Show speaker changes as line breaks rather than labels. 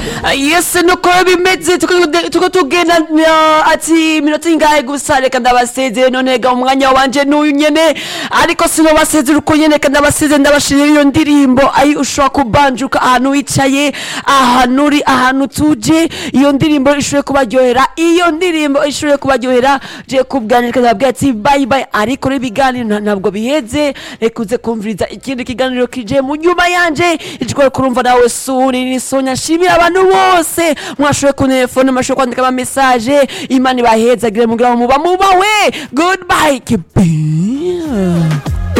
yese nuko bimeze tuko tugenda uh, ati iminota ingahe gusa reka ndabasezeye none ga umwanya wanje n'uyu nyene ariko sinobasezera uko nyene reka ndabasezeye ndabashirira iyo ndirimbo ayi ushobora kubanjuka ahantu wicaye ahantu uri ahantu tuje iyo ndirimbo ishobore kubaryohera iyo ndirimbo ishobore kubaryohera je kubwanjye reka ndababwira ati bye bye ariko rero ibiganiro nta- ntabwo biheze reka uze kumviriza ikindi kiganiro kije mu nyuma yanje ijwi kurumva nawe suri ni sonya nshimira abantu bose mwashoboye kuntelefone mwashoboye kwandika ama message imana ibahezagire mugira ngo muba mubawe goodbye kibi